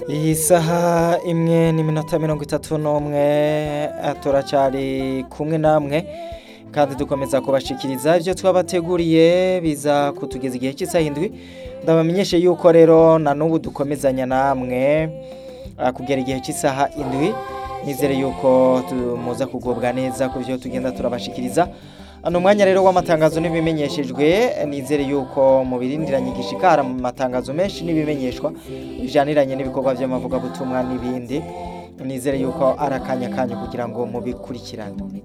iyi saha imwe n'iminota mirongo itatu n'umwe turacyari kumwe namwe kandi dukomeza kubashikiriza ibyo twabateguriye biza kutugeza igihe cy'isaha indwi ndabamenyeshe yuko rero na n'ubu dukomezanya namwe ah, kugera igihe cy'isaha indwi nizere yuko muza kugubwa neza ku byo tugenda turabashikiriza ano mwanya rero w'amatangazo n'ibimenyeshejwe nizere yuko mu birindiranye igishikara mu matangazo menshi n'ibimenyeshwa bijaniranye n'ibikorwa by'amavugabutumwa n'ibindi nizere yuko ari akanya kanyu kugira ngo mubikurikirane